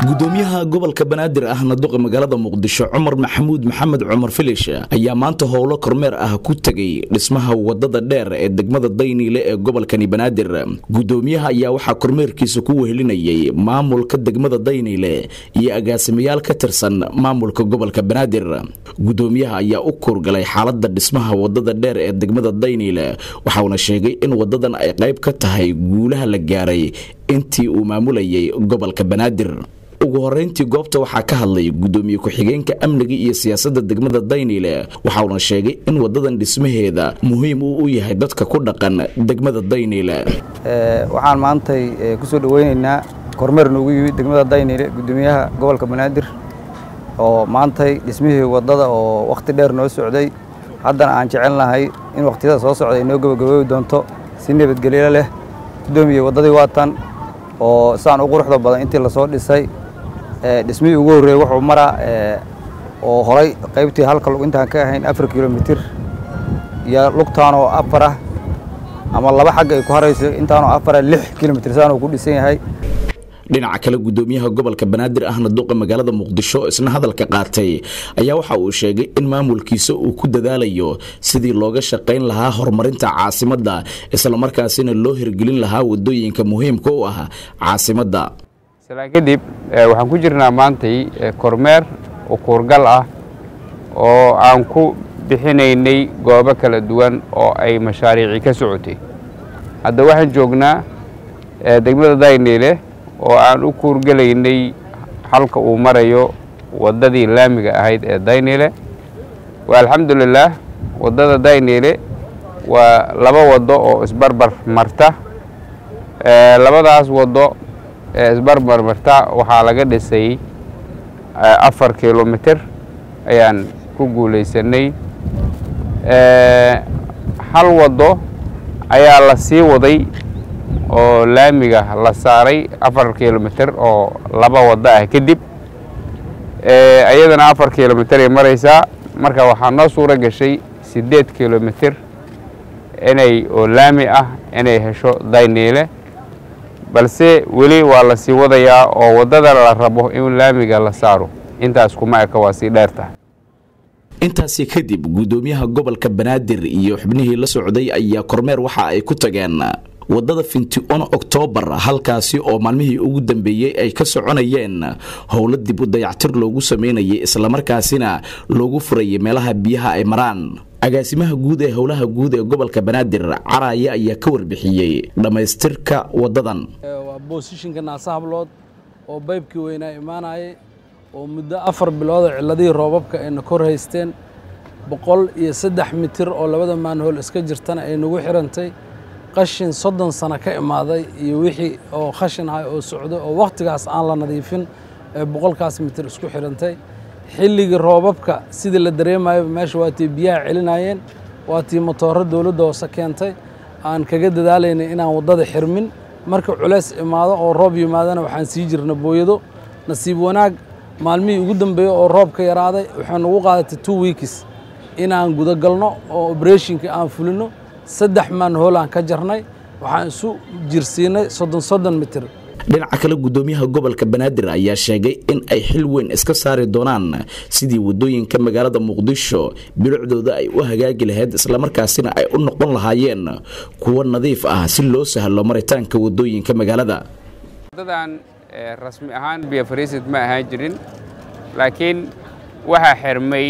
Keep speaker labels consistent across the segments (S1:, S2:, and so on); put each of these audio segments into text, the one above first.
S1: gudoomiyaha gobolka banaadir ahna duqa magaalada muqdisho cumar maxamuud maxamed cumar filish ayaa maanta howlo kormeer ah ku tegay dhismaha wadada dheer ee degmada dayniile ee gobolkani banaadir gudoomiyaha ayaa waxaa kormeerkiisa ku wehelinayay maamulka degmada dayniile iyo agaasimayaal ka tirsan maamulka gobolka banaadir gudoomiyaha ayaa u kuurgalay xaalada dhismaha wadada dheer ee degmada dayniile waxauna sheegay in wadadan ay qayb ka tahay guulaha la gaaray intii uu maamulayay gobolka banaadir ugu horeyntii goobta waxaa ka hadlay gudoomiye ku-xigeenka amniga iyo siyaasadda degmada dayniile waxauna sheegay in wadadan dhismaheeda muhiim uu u yahay dadka ku dhaqan degmada dayniile
S2: waxaan maantay kusoo dhaweyneynaa kormeer noogu yimid degmada dayniile gudoomiyaha gobolka banaadir oo maantay dhismihii wadada oo wakhti dheer noo socday haddana aan jecelnahay in wakhtiyada soo socda ay noo gabagaboobi doonto si nabadgelyo leh gudoomiye waddadii waa tan oo saan u quruxda badan intii lasoo dhisay dhismihii ugu horreeyey wuxuu maraa oo horay qaybtii halka lug intaan ka ahayn afar kilomitir iyo lugtaan oo afar ah ama laba xagga ay ku harayso intaanoo afara lix kilomitir saan uu ku dhisan yahay
S1: dhinaca kale gudoomiyaha gobolka banaadir ahna duqa magaalada muqdisho isna hadalka qaatay ayaa waxa uu sheegay in maamulkiisa uu ku dadaalayo sidii looga shaqayn lahaa horumarinta caasimadda islamarkaasina loo hirgelin lahaa wadooyinka muhiimka u ah caasimadda
S3: salaan kadib waxaan ku jirnaa maantay kormeer ukuurgal ah oo aan ku bixinaynay goobo kala duwan oo ay mashaariici ka socotay hadda waxaan joognaa degmada dayniile oo aan u kuurgelaynay halka uu marayo waddadii laamiga ahayd ee dayniile waa alxamdulilaah waddada dayniile waa laba waddo oo isbarbar marta labadaas waddo ee isbarbar marta waxaa laga dhisay afar kilomitir ayaan ku guulaysanay hal waddo ayaa la sii waday oo laamiga la saaray afar kilomitir oo laba waddo ah kadib iyadana afar kilomitir ay maraysaa marka waxaa noo suuro gashay siddeed kilomitir inay oo laami ah inay hesho dayniile balse weli waa la sii wadayaa oo waddada la rabo in laamiga la saaro intaas kuma eka waa sii dheertahay
S1: intaasi kadib gudoomiyaha gobolka banaadir iyo xubnihii la socday ayaa kormeer waxa ay ku tageen waddada finti-on oktoobar halkaasi oo maalmihii ugu dambeeyey ay ka soconayeen howlo dib u dayactir loogu sameynayay islamarkaasina loogu furayay meelaha biyaha ay maraan agaasimaha guud ee howlaha guud ee gobolka banaadir caraaye ayaa ka warbixiyey dhammaystirka waddadan
S4: waa boosishinka naasa hablood oo baybkii weynaa imaanayay oo muddo afar bilooda ciladihii roobabka ayna kor haysteen boqol iyo saddex mitir oo labada maanhool iska jirtana ay nagu xirantay qashin soddon sano ka imaaday iyo wixii oo khashin ahay oo socdo oo wakhtigaas aan la nadiifin ee boqolkaas mitir isku xidhantay xilligii roobabka sidii la dareemayoba meesha waa tii biyaha celinayeen waa tii motooro dowladda hoose keentay aan kaga dadaalaynay inaan waddada xirmin marka culays imaado oo roob yimaadana waxaan sii jirna booyado nasiib wanaag maalmihii ugu dambeeyey oo roob ka yaraaday waxay nagu qaadatay two weeks inaan gudagalno oo obereshinka aan fulino saddex maanhool aan ka jarnay waxaan isu jirsiinay soddon soddon mitir
S1: dhinaca kale gudoomiyaha gobolka banaadir ayaa sheegay in ay xil weyn iska saari doonaan sidii wadooyinka magaalada muqdisho bilicdooda ay u hagaagi lahayd islamarkaasina ay u noqon lahaayeen kuwo nadiif ah si loo sahlo maritaanka wadooyinka magaalada
S3: wadadan rasmi ahaan biyo fariisid ma ahaan jirin laakiin waxaa xirmay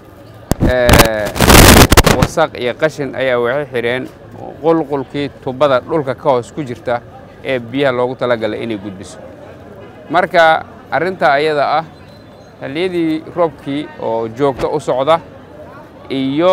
S3: wasaq iyo qashin ayaa waxay xidheen qulqulkii tubada dhulka ka hoos ku jirta ee biyaha loogu talagalay inay gudbiso marka arrintaa ayada ah xilliyadii roobkii oo joogto u socda iyo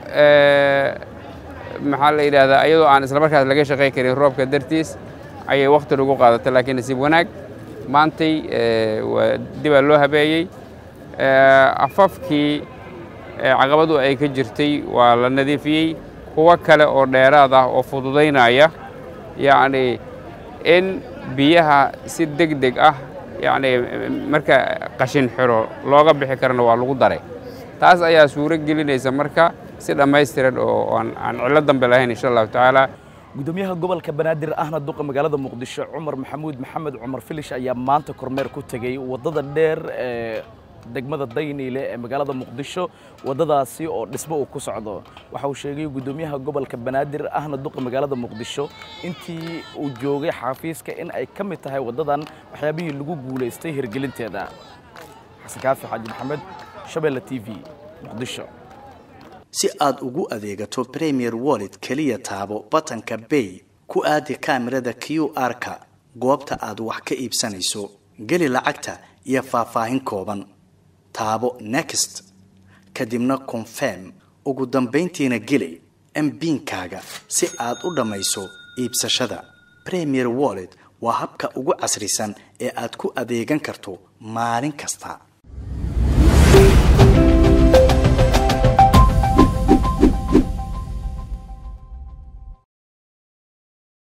S3: maxaa la yidhaahdaa iyadoo aan islamarkaas laga shaqayn karin roobka dartiis ayay wakhti lagu qaadatay laakiin nasiib wanaag maantay waa dibaa loo habeeyey afafkii caqabadu ay ka jirtay waa la nadiifiyey kuwo kale oo dheeraad ah oo fududaynaya yacni in biyaha si deg deg ah yacni marka qashin xiro looga bixi karana waa lagu daray taas ayaa suuro gelinaysa marka si dhammaystiran oo aan aan cillo dambe lahayn insha allahu tacaala
S1: gudoomiyaha gobolka banaadir ahna duqa magaalada muqdisho cumar maxamuud maxamed cumar filish ayaa maanta kormeer ku tegey waddada dheer ee degmada dayniile ee magaalada muqdisho waddadaasi oo dhismo uu ku socdo waxa uu sheegay gudoomiyaha gobolka banaadir ahna duqa magaalada muqdisho intii uu joogay xafiiska in ay ka mid tahay waddadan waxyaabihii lagu guulaystay hirgelinteeda xasan kaafi xaaji maxamed shabeelle t v muqdisho
S5: si aad ugu adeegato premier wallet keliya taabo batanka bay ku aadi kaamirada q r-ka goobta aad wax ka iibsanayso geli lacagta iyo faahfaahin kooban taabo next kadibna confirm ugu dambayntiina geli mbiinkaaga si aad u dhammayso iibsashada premier wallet waa habka ugu casrisan ee aad ku adeegan karto maalin kasta